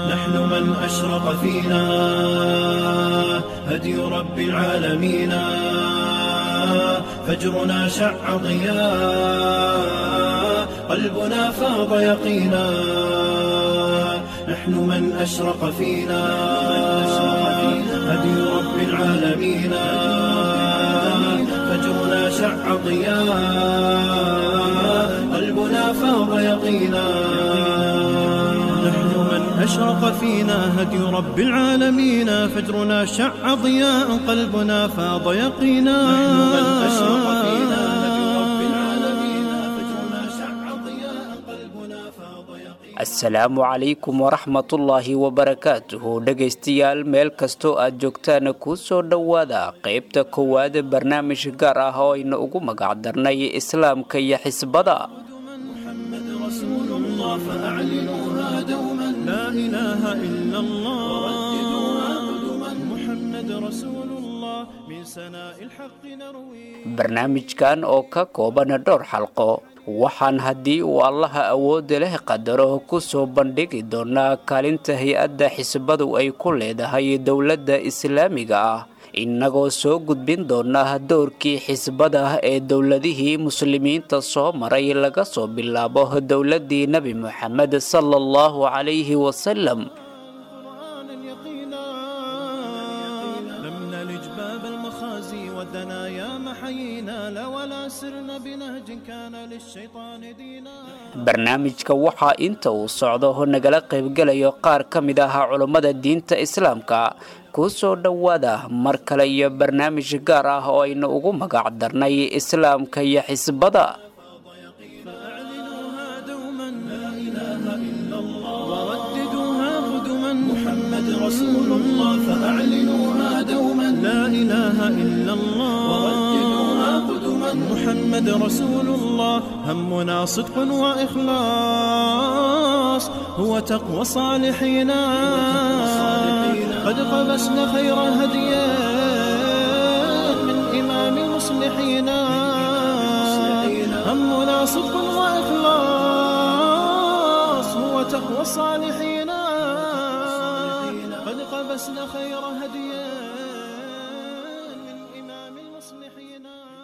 نحن من أشرق فينا هدي رب العالمين فجرنا شع ضياء قلبنا فاض يقينا نحن من أشرق فينا هدي رب العالمين فجرنا شع ضياء قلبنا فاض يقينا نحن من أشرق فينا هدي رب العالمين فجرنا شع ضياء قلبنا فاض يقينا نحن من أشرق فينا هدي رب العالمين فجرنا شع ضياء قلبنا فاض يقينا asalaamu calaykum waraxmatullaahi wabarakaatuhu dhegaystayaal meel kastoo aad joogtaan kuu soo dhowaada qaybta koowaad barnaamij gaar ah oo ayna ugu magac darnay islaamka iyo xisbada محمد رسول الله فأعلنوها دوما لا إله إلا الله ورددوها قدما محمد رسول الله من سناء الحق نروي barnaamijkan oo ka kooban dhowr xalqo waxaan haddii uu allaha awoodda leh qadaro ku soo bandhigi doonaa kaalinta hay-adda xisbadu ay ku leedahay dowladda islaamiga ah innagoo soo gudbin doona doorkii xisbada ee dowladihii muslimiinta soo maray laga soo bilaabo dowladdii nebi moxamed sala allahu calayhi wasalam قرآنا يقينا لم نلج باب المخازي والدنايا محيينا لا ولا سرنا بنهج كان للشيطان دينا barnaamijka waxaa inta uu socdo nagala qaybgelayo qaar ka mid ah culummada diinta islaamka kuu soo dhowaada mar kale iyo barnaamij gaar ah oo aynu ugu magac darnay islaamka iyo xisbada فأعلنوها دوما لا إله إلا الله ورددوها قدما محمد رسول الله فأعلنوها دوما لا إله إلا الله ورددوها قدما محمد رسول الله همنا صدق وإخلاص هو تقوى صالحين قد قبسنا خير هديا من إمام المصلحين همنا صدق وإخلاص هو تقوى الصالحين قد قبسنا خير هديا من إمام المصلحين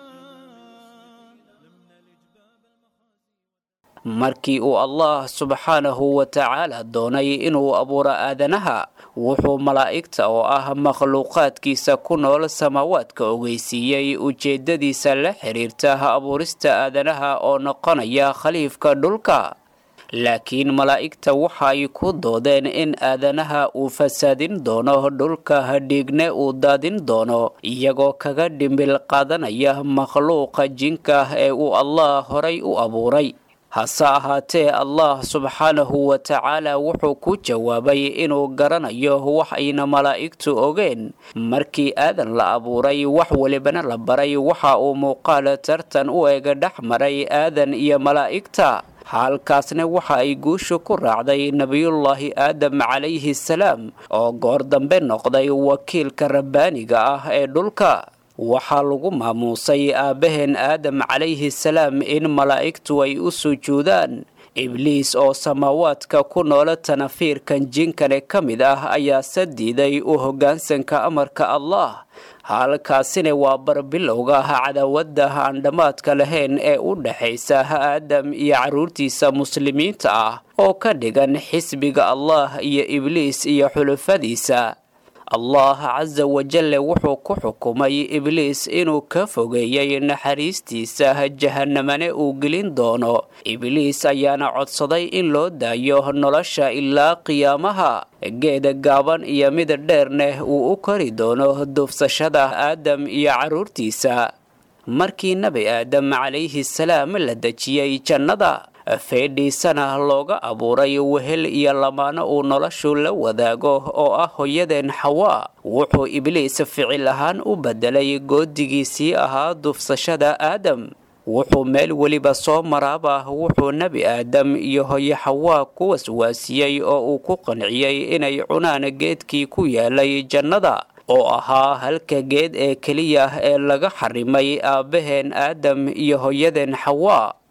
markii uu allah subxaanahu wa tacaala doonay inuu abuuro aadanaha wuxuu malaa'igta oo ah makhluuqaadkiisa ku nool samaawaadka ogeysiiyey ujeeddadiisa la xiriirta abuurista aadanaha oo noqonaya khaliifka dhulka laakiin malaa'igta waxay ku doodeen in aadanaha uu fasaadin doono dhulka dhiigne uu daadin doono iyagoo kaga dhimbil qaadanaya makhluuqa jinka ee uu allah horay u abuuray hase ahaatee allah subxaanahu wa tacaala wuxuu ku jawaabay inuu garanayo wax ayna malaa'igtu ogeen markii aadan la abuuray wax welibana la baray waxa uu muuqaal tartan u ega dhex maray aadan iyo malaa'igta halkaasna waxa ay guushu ku raacday nebiyullaahi aadam calayhi salaam oo goor dambe noqday wakiilka rabbaaniga ah ee dhulka waxaa lagu maamuusay aabbaheen aadam calayhi salaam in malaa'igtu ay u sujuudaan ibliis oo samaawaadka ku noola tanafiirkan jinkane ka mid ah ayaa se diiday u hoggaansanka amarka allah halkaasina waa barbilowga cadaawadda aan dhammaadka lahayn ee u dhexaysa aadam iyo carruurtiisa muslimiinta ah oo ka dhigan xisbiga allah iyo ibliis iyo xulufadiisa allah casa wajalle wuxuu ku xukumay ibliis inuu ka fogeeyey naxariistiisa jahanamane uu gelin doono ibliis ayaana codsaday in loo daayo nolosha ilaa qiyaamaha geeda gaaban iyo mid dheerneh uu u kori doono duufsashada aadam iyo carruurtiisa markii nebi aadam calayhi salaam la dejiyey jannada feedhiisana looga abuuray wehel iyo lamaano uu noloshu la wadaago oo ah hooyadeen xawaa wuxuu ibliis ficil ahaan u bedelay goodigiisii ahaa dufsashada aadam wuxuu meel weliba soo maraaba wuxuu nebi aadam iyo hooyo xawaa ku waswaasiyey oo uu ku qanciyey inay cunaan geedkii ku yaalay jannada oo ahaa halka geed ee keliya ee laga xarimay aabbaheen aadam iyo hooyadeen xawaa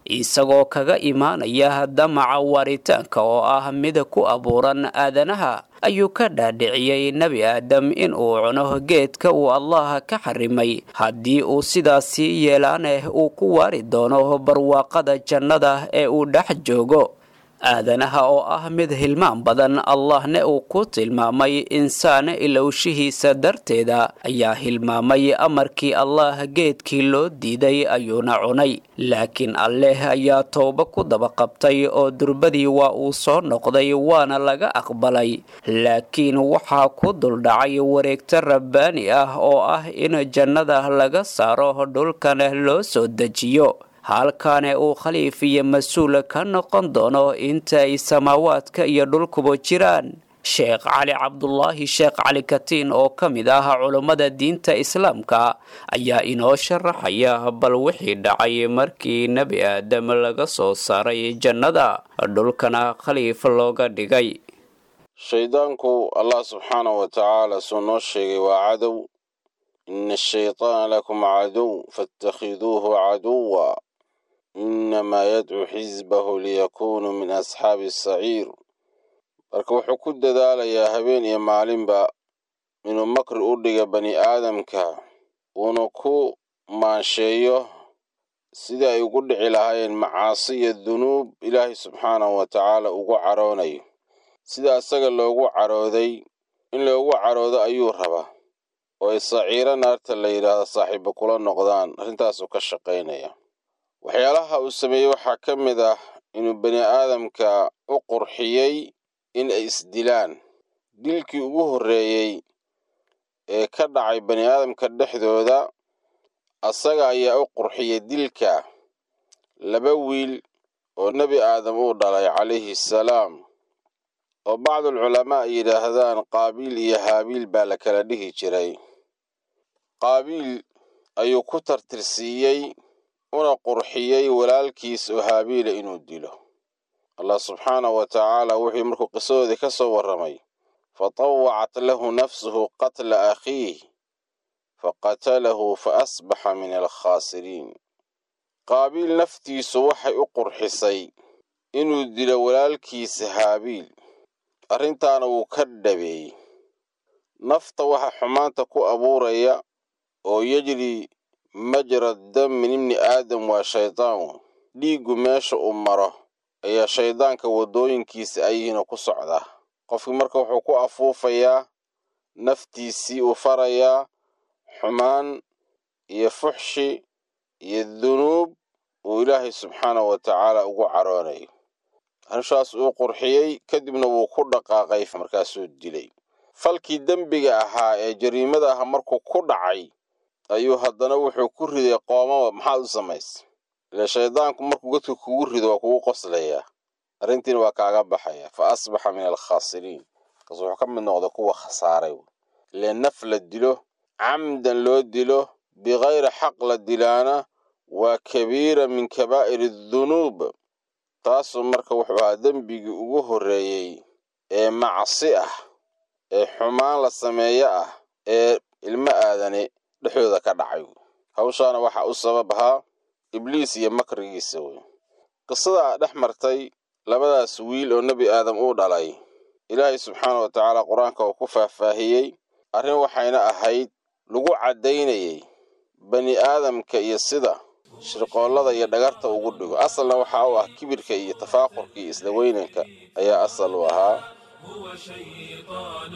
isagoo kaga imaanaya damaca waaritaanka oo ah mid ku abuuran aadanaha ayuu ka dhaadhiciyey nebi aadam in uu cuno geedka uu allah ka xarimay haddii uu sidaasi yeelaaneh uu ku waari doono barwaaqada jannada ee uu dhex joogo aadanaha oo ah mid hilmaan badan allahne uu ku tilmaamay insaan ilowshihiisa darteeda ayaa hilmaamay amarkii allah geedkii loo diiday ayuuna cunay laakiin alleh ayaa towbo ku daba qabtay oo durbadii waa uu soo noqday waana laga aqbalay laakiin waxaa ku duldhacay wareegto rabbaani ah oo ah in jannada laga saaro dhulkana loo soo dejiyo halkaane uu khaliif iyo mas-uul ka noqon doono inta ay samaawaadka iyo dhulkuba jiraan sheekh cali cabdulaahi sheekh cali katiin oo ka mid ah culummada diinta islaamka ayaa inoo sharaxaya bal wixii dhacay markii nebi aadam laga soo saaray jannada dhulkana khaliif looga dhigay shaydaanku allah subxaana wa tacaala suu noo sheegay waa cadow ina ashayطaana lakum cadow faاtakhiduuhu caduwa inamaa yadcuu xisbahu liyakunuu min asxaabi asaciir marka wuxuu ku dadaalayaa habeen iyo maalinba inuu makri u dhiga bani aadamka uuna ku maansheeyo sidii ay ugu dhici lahaayeen macaasi iyo dunuub ilaahay subxaanahu wa tacaala ugu caroonayo sida isaga loogu carooday in loogu caroodo ayuu rabaa oo ay saciiro naarta la yidhaahdo saaxiibo kula noqdaan arrintaasuu ka shaqaynaya waxyaalaha uu sameeyey waxaa ka mid ah inuu bani aadamka u qurxiyey in ay isdilaan dilkii ugu horreeyey ee ka dhacay bani aadamka dhexdooda asaga ayaa u qurxiyey dilka laba wiil oo nebi aadam uu dhalay calayhi salaam oo bacdulculamaa ay yidhaahdaan qaabiil iyo haabiil baa la kala dhihi jiray qaabiil ayuu ku tartirsiiyey una qurxiyey walaalkiis oo haabiila inuu dilo allah subxaanahu wa tacaala wuxuu markuu qisadoodii ka soo warramay fatawacat lahu nafsuhu qatla akhiih faqatalahu fa asbaxa min alkhaasiriin qaabiil naftiisu waxay u qurxisay inuu dilo walaalkiisa haabiil arrintaana wuu ka dhabeeyey nafta waxa xumaanta ku abuuraya oo yejri majra dam min ibni aadam waa shaydaan dhiiggu meesha uu maro ayaa shaydaanka waddooyinkiisa ayihiinoo ku socdaa qofkii marka wuxuu ku afuufayaa naftiisii uu farayaa xumaan iyo fuxshi iyo dunuub uu ilaahay subxaanahu wa tacaala ugu caroonayo hanshaas uu qurxiyey kadibna wuu ku dhaqaaqay markaasuu dilay falkii dembiga ahaa ee jariimada ah markuu ku dhacay ayuu haddana wuxuu ku riday qoomaba maxaad u samaysa ile shaydaanku markuu godka kugu rido waa kugu qoslayaa arrintiina waa kaaga baxaya fa asbaxa min alkhaasiriin markaas wuxuu ka mid noqda kuwa khasaaray ile naf la dilo camdan loo dilo bikayri xaq la dilaana waa kabiira min kabaa'ir adunuub taasuu marka wuxuu ahaa dembigii ugu horreeyey ee macsi ah ee xumaan la sameeyo ah ee ilmo aadane dhexdooda ka dhacay hawshaana waxaa u sabab ahaa ibliis iyo makrigiisa wey qisadaa dhex martay labadaas wiil oo nebi aadam uu dhalay ilaahay subxaana wa tacaala qur-aanka uu ku faahfaahiyey arrin waxayna ahayd lagu caddaynayay bani aadamka iyo sida shirqoollada iyo dhagarta ugu dhigo asalna waxaa u ah kibirka iyo tafaaqurka iyo isla weynanka ayaa asal u ahaa هو شيطان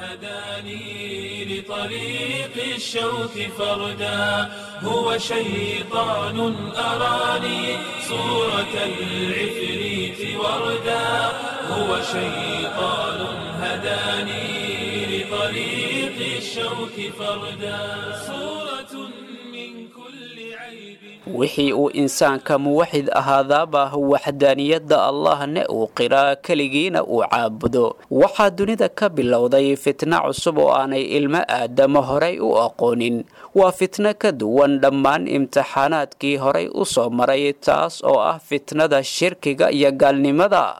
هداني لطريق الشوك فردا هو شيطان أراني صورة العفريت وردا هو شيطان هداني لطريق الشوك فردا صورة من كل عيب wixii uu insaanka muwaxid ahaadaaba waxdaaniyadda allahne uu qiraa keligiina uu caabudo waxaa dunida ka bilowday fitna cusub oo aanay ilmo aadamo horay u aqoonin waa fitno ka duwan dhammaan imtixaanaadkii horay u soo maray taas oo ah fitnada shirkiga iyo gaalnimada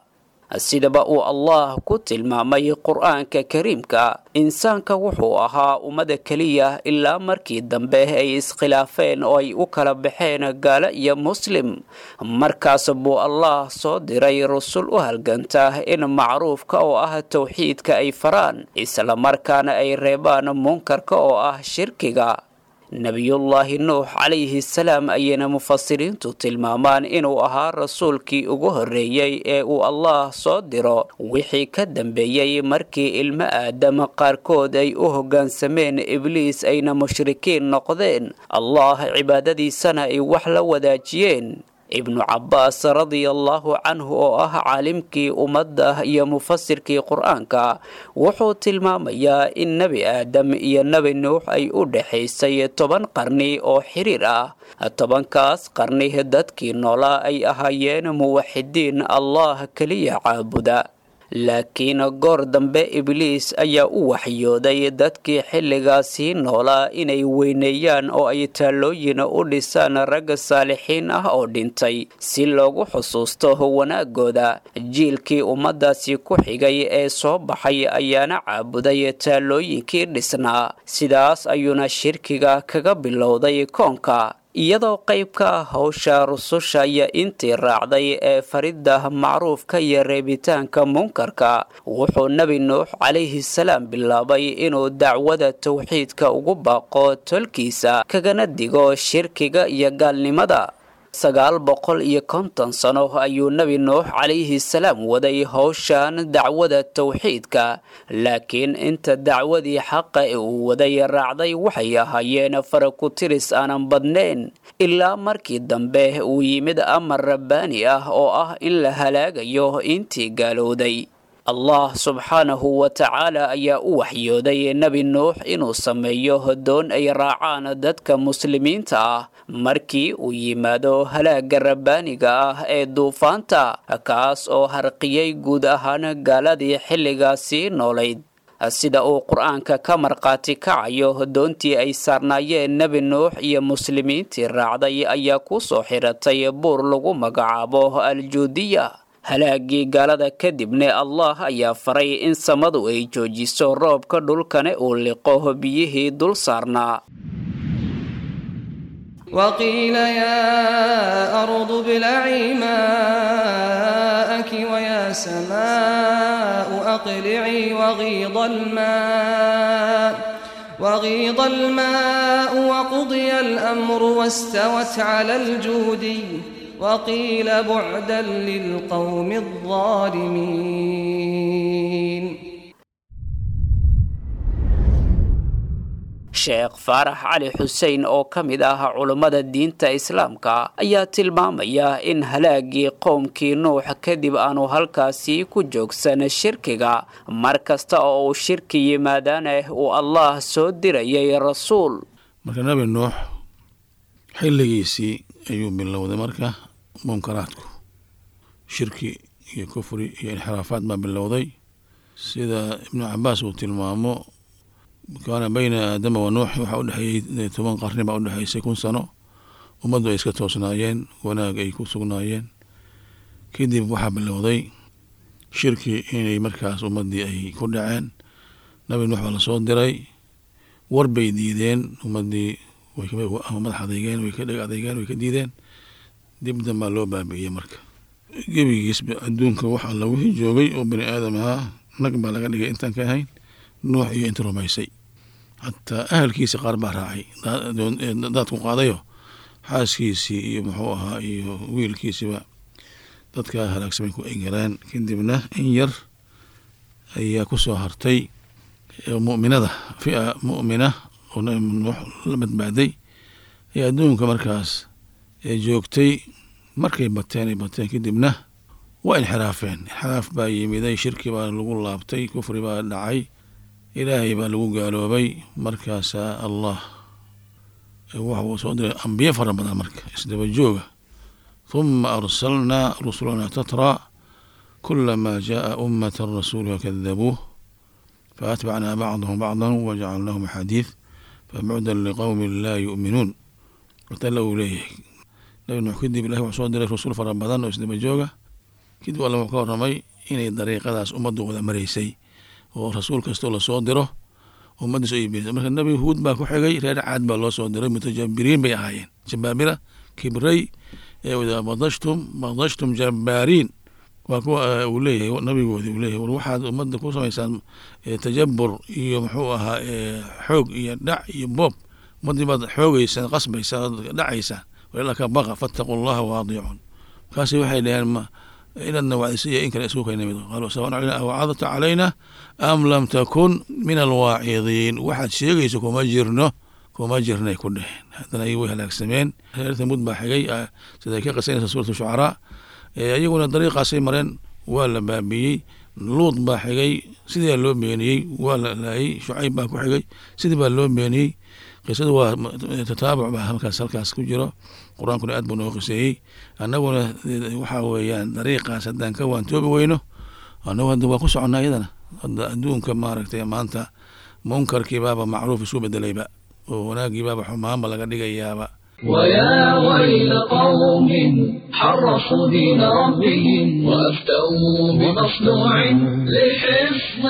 sidaba uu allah ku tilmaamay qur-aanka kariimka insaanka wuxuu ahaa ummada keliya ilaa markii dambe ay iskhilaafeen oo ay u kala baxeen gaalo iyo muslim markaas buu allah soo diray rusul u halganta in macruufka oo ah towxiidka ay faraan islamarkaana ay reebaan munkarka oo ah shirkiga nebiyullaahi nuux calayhi salaam ayayna mufasiriintu tilmaamaan inuu ahaa rasuulkii ugu horreeyey ee uu allah soo diro wixii ka dambeeyey markii ilmo aadam qaarkood ay u hoggaansameen ibliis ayna mushrikiin noqdeen allah cibaadadiisana ay wax la wadaajiyeen ibnu cabbaas radiallahu canhu oo ah caalimkii ummadda iyo mufasirkii qur-aanka wuxuu tilmaamayaa in nebi aadam iyo nebi nuux ay u dhexaysay toban qarni oo xiriir ah tobankaas qarni dadkii noolaa ay ahaayeen muwaxidiin allah keliya caabuda laakiin goor dambe ibliis ayaa u waxyooday dadkii xilligaasii noolaa inay weyneeyaan oo ay taallooyin u dhisaan ragga saalixiin ah oo dhintay si loogu xusuusto wanaagooda jiilkii ummaddaasi ku xigay ee soo baxay ayaana caabuday taallooyinkii dhisnaa sidaas ayuuna shirkiga kaga bilowday koonka iyadoo qayb ka ah howsha rususha iyo intii raacday ee faridda macruufka iyo reebitaanka munkarka wuxuu nebi nuux calayhi salaam bilaabay inuu dacwada towxiidka ugu baaqo tolkiisa kagana digo shirkiga iyo gaalnimada sagaal boqol iyo konton sano ayuu nebi nuux calayhi salaam waday howshan dacwada towxiidka laakiin inta dacwadii xaqa ee uu waday raacday waxay ahaayeen farakutiris aanan badnayn ilaa markii dambe uu yimid amar rabbaani ah oo ah in la halaagayo intii gaalowday allah subxaanahu wa tacaala ayaa u waxyooday nebi nuux inuu sameeyo doon ay raacaan dadka muslimiinta ah markii uu yimaado halaagga rabbaaniga ah ee duufaanta kaas oo harqiyey guud ahaan gaaladii xilligaasii noolayd sida uu qur-aanka ka markhaati kacayo doontii ay saarnaayeen nebi nuux iyo muslimiintii raacday ayaa ku soo xiratay buur lagu magacaabo aljuudiya halaagii gaalada kadibne allah ayaa faray in samadu ay joojiso roobka dhulkana uu liqo biyihii dul saarnaa وقيل يا أرض ابلعي ماءك ويا سماء أقلعي وغيض الماء وغيض الماء وقضي الأمر واستوت على الجودي وقيل بعدا للقوم الظالمين sheekh faarax cali xuseen oo ka mid ah culummada diinta islaamka ayaa tilmaamaya in halaagii qowmkii nuux kadib aanu halkaasi ku joogsan shirkiga mar kasta oo uu shirki yimaadaana uu allah soo dirayay rasuul marka nebi nuux xilligiisii ayuu bilowday marka munkaraadku shirki iyo kufri iyo inxiraafaad baa bilowday sida ibnu cabaas uu tilmaamo kaana bayna aadama wa nuux waxaa udhexeeyey toban qarni baa udhexeysay kun sano ummaddu ay iska toosnaayeen wanaag ay ku sugnaayeen kadib waxaa bilowday shirki inay markaas ummaddii ay ku dhaceen nabi nuux baa lasoo diray war bay diideen ummaddii madax adeygeen way ka dheg adeygeen way ka diideen dib dambaa loo baabi'iyey marka gebigiisba adduunka wax alla wixii joogay oo bani aadam ahaa nag baa laga dhigay intaan ka ahayn nuux iyo inta rumaysay xataa ahalkiisi qaar baa raacay daadku qaadayo xaaskiisii iyo muxuu ahaa iyo wiilkiisiba dadkaa halaagsamay ku engelaan kadibna in yar ayaa ku soo hartay mu'minada fia mu'mina oo nabi nuux la badbaaday ee adduunka markaas ee joogtay markay bateen ay bateen kadibna waa inxiraafeen inxiraaf baa yimiday shirki baa lagu laabtay kufri baa dhacay ilaahay baa lagu gaaloobay markaasaa allah waxuu soo diray ambiye fara badan marka isdaba jooga huma arsalnaa rusulana tatraa kulamaa jaءa ummata rasuuluha kadabuuh faatbacnaa bacdahum bacda wajacalnaahum axaadiid fabucdan liqowmi laa yu'minuun watala uu leeyahay nabi nuux kadib ilahi wuxuu soo diray rasuul fara badan oo isdaba jooga kadib alla wuxuu ka warramay inay dariiqadaas ummaddu wada maraysay oo rasuul kastoo lasoo diro ummaddiis ay beenisay marka nebi huud baa ku xigay reer caad baa loo soo diray mutajabiriin bay ahaayeen jabaabira kibray badashtum badashtum jabbaariin waa kuwa uu leeyahay nabigoodi uu leeyahay war waxaad ummadda ku samaysaan tajabur iyo muxuu ahaa xoog iyo dhac iyo boob ummaddii baad xoogeysaan qasbaysaan dhacaysaan walila ka baqa fattaqu llaha waadiicuun markaasi waxay dhaheen ma inadna wacdisiya in kale isku kayna mid qaaluu sawaan calayna awacadta calayna am lam takun min alwaacidiin waxaad sheegayso kuma jirno kuma jirnay ku dheheen haddana ay way halaagsameen reer thamuud baa xigay siday ka qisanaysa suuratu shucaraa iyaguna dariiqaasay mareen waa la baabiyey luud baa xigay sidii loo beeniyey waa la laayey shucayb baa ku xigay sidii baa loo beeniyey qisadu waa tataabuc baa halkaas halkaas ku jiro qur-aankuna aad buu noo qiseeyey annaguna waxaa weeyaan dariiqaas haddaan ka waantoobi weyno annagu hadda waa ku soconnaa iyadana hadda adduunka maaragtay maanta munkarkii baaba macruuf isu bedelayba oo wanaaggii baaba xumaanba laga dhigayaaba ويا ويل قوم حرصوا دين ربهم وأفتوا بمصنوع لحفظ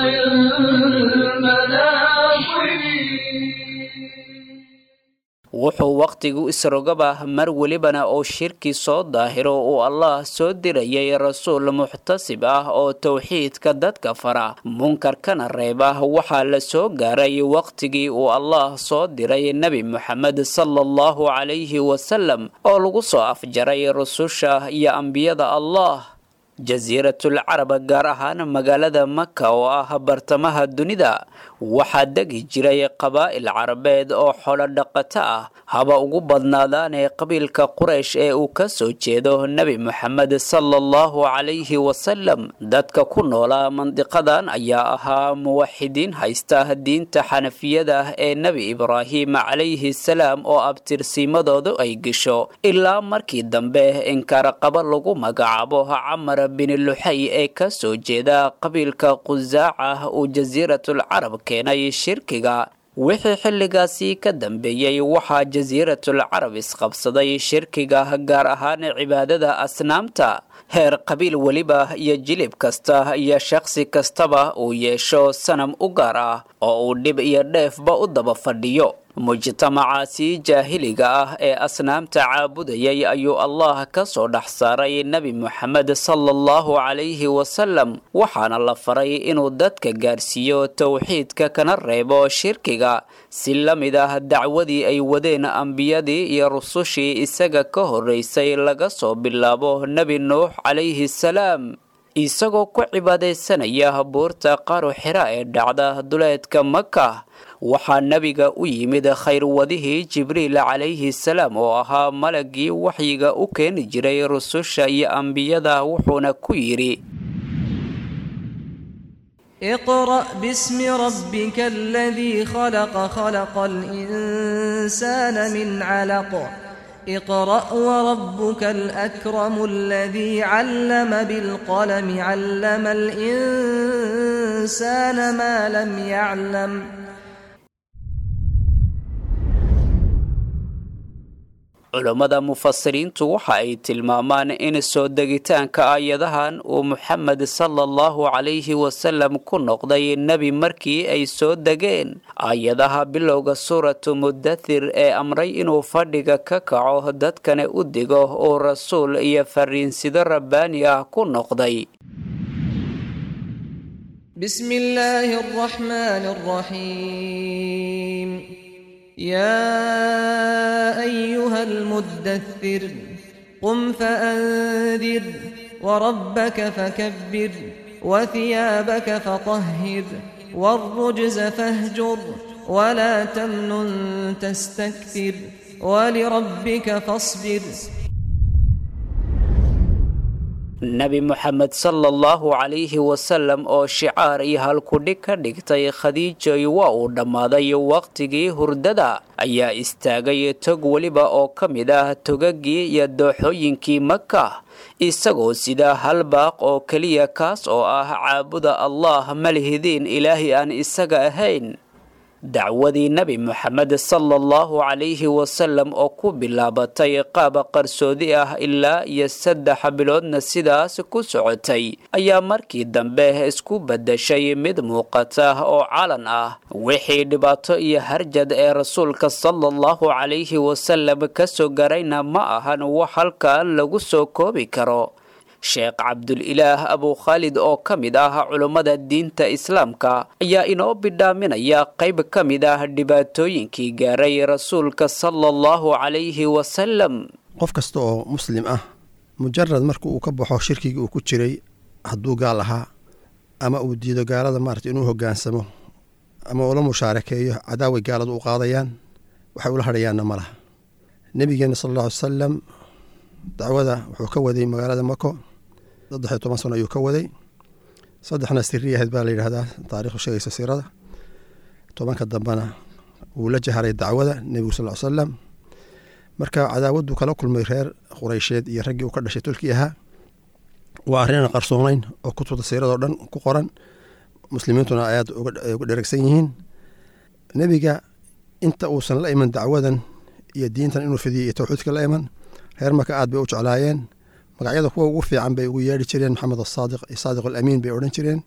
المناصب wuxuu wakhtigu isrogaba mar welibana oo shirki soo daahiro uu allah soo dirayay rasuul muxtasib ah oo towxiidka dadka fara munkarkana reeba waxaa la soo gaaray wakhtigii uu allah soo diray nebi moxamed sala allahu calayhi wasalam oo lagu soo afjaray rususha iyo ambiyada allah jasiiratul carab gaar ahaan magaalada maka oo ah bartamaha dunida waxaa degi jiray qabaa'il carabeed oo xolo dhaqato ah haba ugu badnaadaanee qabiilka quraysh ee uu ka soo jeedo nebi moxamed sala allahu calayhi wasalam dadka ku noolaa mandiqadan ayaa ahaa muwaxidiin haysta diinta xanafiyada ee nebi ibraahim calayhi salaam oo abtirsiimadoodu ay gesho ilaa markii dambe inkaaraqaba lagu magacaabo camar bin luxay ee ka soo jeeda qabiilka qusaaca uu jasiiratul carab keenay shirkiga wixii xilligaasi ka dambeeyey waxaa jasiiratul carab isqabsaday shirkiga gaar ahaan cibaadada asnaamta heer qabiil weliba iyo jilib kasta iyo shakhsi kastaba uu yeesho sanam u gaar ah oo uu dhib iyo dheefba u daba fadhiyo mujtamacaasi jaahiliga ah ee asnaamta caabudayay ayuu allah ka soo dhex saaray nebi moxamed sala allahu calayhi wasalam waxaana la faray inuu dadka gaarsiiyo towxiidka kana reebo shirkiga si la mid ah dacwadii ay wadeen ambiyadii iyo rusushii isaga ka horreysay laga soo bilaabo nebi nuux calayhi salaam isagoo ku cibaadaysanaya buurta qaru xira ee dhacda duleedka maka waxaa nebiga u yimid khayrwadihii jibriil calayhi salaam oo ahaa malagii waxyiga u keeni jiray rususha iyo ambiyada wuxuuna ku yidhi اقرأ باسم ربك الذي خلق خلق الإنسان من علق اقرأ وربك الأكرم الذي علم بالقلم علم الإنسان ما لم يعلم culammada mufasiriintu waxa ay tilmaamaan in soo degitaanka aayadahan uu moxamed sala allahu calayhi wasalam ku noqday nebi markii ay soo degeen aayadaha bilowga suuratu mudathir ee amray inuu fadhiga ka kaco dadkana u digo uu rasuul iyo fariinsido rabbaani ah ku noqday بسم الله الرحمن الرحيم يا أيها المدثر قم فأنذر وربك فكبر وثيابك فطهر والرجز فاهجر ولا تمنن تستكثر ولربك فاصبر nebi moxamed sala allahu calayhi wasalam oo shicaar iyo halkudhig ka dhigtay khadiijoy waa uu dhammaaday wakhtigii hurdada ayaa istaagay tog weliba oo ka mid ah togagii iyo dooxooyinkii maka isagoo sida hal baaq oo keliya kaas oo ah caabuda allah ma lihidiin ilaahi aan isaga ahayn dacwadii nebi moxamed sala allahu calayhi wasalam oo ku bilaabatay qaab qarsoodi ah ilaa iyo saddex biloodna sidaas ku socotay ayaa markii dambe isku beddeshay mid muuqata oo calan ah wixii dhibaato iyo harjad ee rasuulka sala allahu calayhi wasalam ka soo garayna ma ahan wax halkan lagu soo koobi karo sheekh cabdulilaah abukhaalid oo ka mid ah culummada diinta islaamka ayaa inoo bidhaaminaya qayb ka mid ah dhibaatooyinkii gaaray rasuulka sala allahu calayhi wasalam qof kasta oo muslim ah mujarad marka uu ka baxo shirkigii uu ku jiray hadduu gaal ahaa ama uu diido gaalada maarata inuu hogaansamo ama ula mushaarakeeyo cadaaway gaaladu u qaadayaan waxay ula hadhayaanna ma laha nebigeena sal alla ly salam dacwada wuxuu ka waday magaalada mako saddexiyo toban sano ayuu ka waday saddexna siriya ahayd baa la yidhahdaa taarikhdu sheegaysa siirada tobanka dambena wuu la jaharay dacwada nebigu sal ly salam marka cadaawaddu kala kulmay reer qureysheed iyo raggii uu ka dhashay tolkii ahaa waa arrinan qarsoonayn oo kutubta siiradoo dhan ku qoran muslimiintuna ayaad uga dheregsan yihiin nebiga inta uusan la iman dacwadan iyo diintan inuu fidiyay iyo towxiidka la iman reer maka aad bay u jeclaayeen magacyada kuwa ugu fiican bay ugu yeedhi jireen maxamed asaadiq iyo saadiq alamiin bay odhan jireen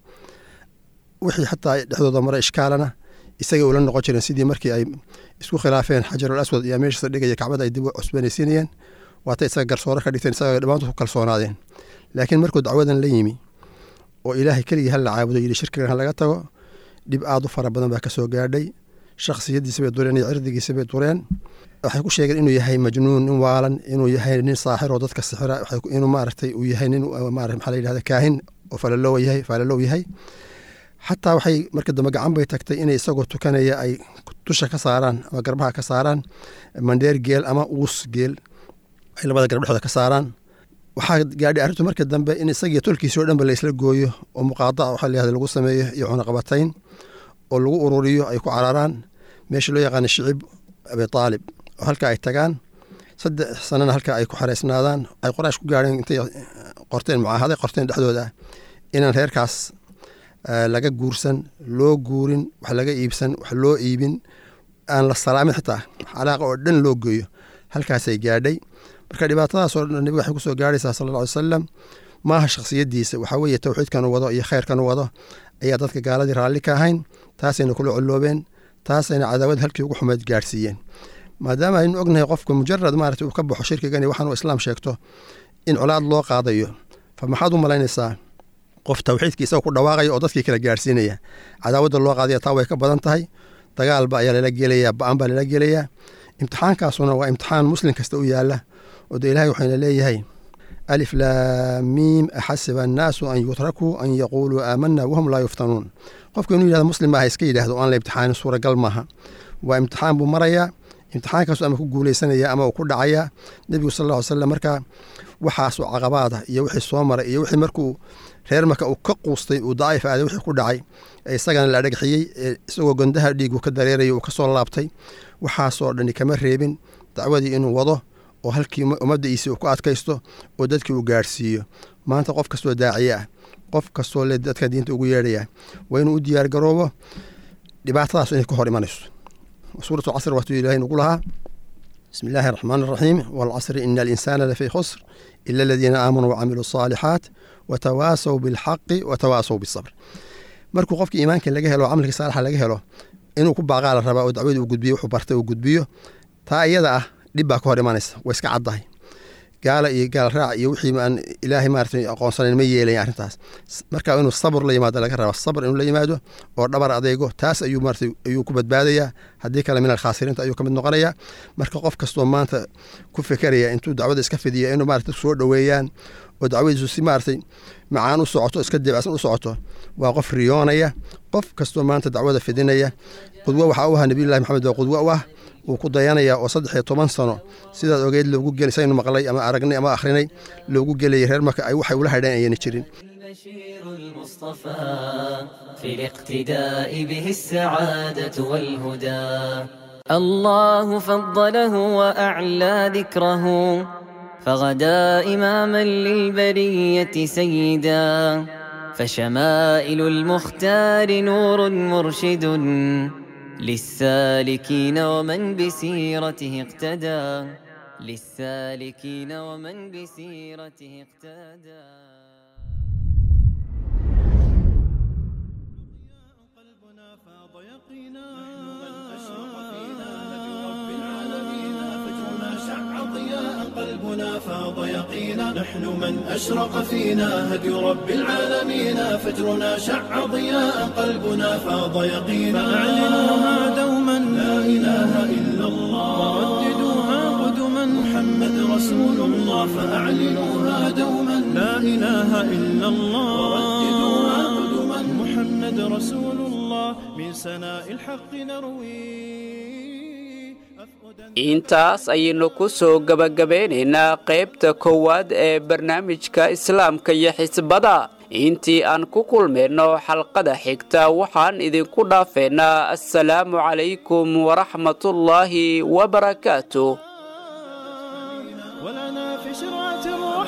wixii xataa dhexdooda mara ishkaalana isagay ula noqon jireen sidii markii ay isku khilaafeen xajarul aswad iyo meeshiisa dhigaya kacbada ay dib u cusbanaysiinayeen waatay isaga garsoore ka dhigteen isaga dhammaantood ku kalsoonaadeen laakiin markuu dacwadan la yimi oo ilaahay keligii hal la caabudo yidhi shirkigan ha laga tago dhib aad u fara badan baa ka soo gaadhay shakhsiyadiisa bay dureen iyo cirdigiisa bay dureen waxay ku sheegeen inuu yahay majnuun nin waalan inuu yahay nin saaxir oo dadka sixira inuu maaragtay uu yahay nin maxaa la yidhahda kaahin oo falalow yahay falalow yahay xataa waxay marka dambe gacan bay tagtay inay isagoo tukanaya ay dusha ka saaraan ama garbaha ka saaraan mandheer geel ama uus geel ay labada garab dhexdooda ka saaraan waxaa gaadhay arrintu marka dambe in isagiiyo tolkiisii o dhanba la isla gooyo oo muqaadaca waxaa layihahda lagu sameeyo iyo cunaqabatayn oo lagu ururiyo ay ku cararaan meesha loo yaqaana shicib abi taalib oo halka ay tagaan saddex sanana halka ay ku xareysnaadaan ay qoraash ku gaareen intay qorteen mucaahaday qorteen dhexdooda inaan reerkaas laga guursan loo guurin wax laga iibsan wax loo iibin aan la salaamin xitaa calaaqa oo dhan loo geeyo halkaasay gaadhay marka dhibaatadaasoo dhan nebiga waxay kusoo gaarhaysaa sala alla alay salam maaha shakhsiyadiisa waxaa weeye towxiidkan u wado iyo khayrkan u wado ayaa dadka gaaladii raalli ka ahayn taasayna kula colloobeen taasayna cadaawad halkii ugu xumeyd gaadhsiiyeen maadaama aynu ognahay qofka mujarad maarata uu ka baxo shirkigan iyo waxaan uu islaam sheegto in colaad loo qaadayo fa maxaad u malaynaysaa qof tawxiidkii isaga ku dhawaaqaya oo dadkii kala gaadhsiinaya cadaawadda loo qaadaya taa way ka badan tahay dagaalba ayaa lala gelayaa ba-an baa lala gelayaa imtixaankaasuna waa imtixaan muslim kasta u yaala oo de ilahay waxayna leeyahay alif laamiim axasiba annaasu an yutrakuu an yaquuluu aamanaa wahum laa yuftanuun qofka inuu yihahdo muslim maaha iska yidhahdo o aan la imtixaanin suuragal maaha waa imtixaan buu marayaa imtixaankaasu ama ku guuleysanaya ama uu ku dhacaya nebigu sal ll ly slam markaa waxaasoo caqabaada iyo wixii soo maray iyo wixii markuu reer marka uu ka quustay uu daa'if aaday wixii ku dhacay ee isagana la dhagxiyey ee isagoo gondaha dhiigu ka dareeraya uu ka soo laabtay waxaasoo dhani kama reebin dacwadii inuu wado oo halkii ummaddiisii uu ku adkaysto oo dadkii uu gaadhsiiyo maanta qof kastoo daaciye ah qof kastoo le dadka diinta ugu yeedhaya waa inuu u diyaar garoobo dhibaatadaas inay ka hor imanayso suuratu casr waatuu ilahay nugu lahaa bismi illaahi araxmaan araxiim waalcasri ina alinsaana lafii khusr ila aladiina aamanuu wacamiluu asaalixaat watawaasaw bilxaqi watawaasaw bisabr markuu qofkii iimaanka laga helo camalkii saalixa laga helo inuu ku baaqaa la rabaa oo dacwadii uu gudbiyo wuxuu bartay uu gudbiyo taa iyada ah dhib baa ka hor imanaysa way iska caddahay gaala iyo gaal raac iyo wixii aan ilaahay maarata aqoonsanayn ma yeelayan arrintaas marka inuu sabr la yimaado laga raba sabr inuu la yimaado oo dhabar adeego taas ayuu maarata ayuu ku badbaadayaa haddii kale min alkhaasiriinta ayuu ka mid noqonayaa marka qof kastoo maanta ku fekeraya intuu dacwada iska fidiyo inuu maarata soo dhoweeyaan oo dacwadiisu si maaratay macaan u socoto iska debacsan u socoto waa qof riyoonaya qof kastoo maanta dacwada fidinaya qudwo waxaa u ahaa nabiyullahi maxamed waa qudwo u ah wuu ku dayanaya oo saddex iyo toban sano sidaad ogeyd loogu gel saynu maqlay ama aragnay ama akhrinay loogu gelayay reer marka ay waxay ula hadheen ayayna jirin البشير المصطفى في الاقتداء به السعادة والهدى الله فضله وأعلى ذكره فغدا إماما للبرية سيدا فشمائل المختار نور مرشد للسالكين ومن بسيرته اقتدى للسالكين ومن بسيرته اقتدى قلبنا فاض يقينا أشرق فينا هدي رب العالمين فجرنا شع ضياء قلبنا فاض يقينا نحن من أشرق فينا هدي رب العالمين فجرنا شع ضياء قلبنا فاض يقينا فأعلنوها دوما لا إله إلا الله ورددوها قدما محمد رسول الله فأعلنوها دوما لا إله إلا الله ورددوها قدما محمد رسول الله من سناء الحق نروي أفؤدا intaas ayaynu ku soo gebagabeynaynaa qaybta koowaad ee barnaamijka islaamka iyo xisbada intii aan ku kulmayno xalqada xigta waxaan idinku dhaafeynaa assalaamu calaykum waraxmatullaahi wabarakaatuh ولنا في شرعة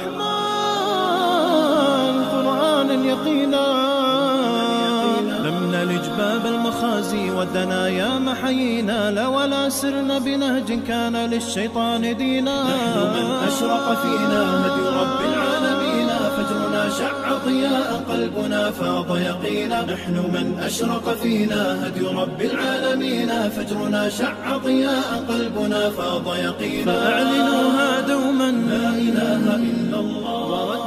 الرحمن قرآنا يقينا لم نلج باب المخازي والدنايا محيينا لا ولا سرنا بنهج كان للشيطان دينا نحن من أشرق فينا هدي رب العالمين فجرنا شع ضياء قلبنا فاض يقينا نحن من أشرق فينا هدي رب العالمين فجرنا شع ضياء قلبنا فاض يقينا فأعلنوها دوما لا إله إلا الله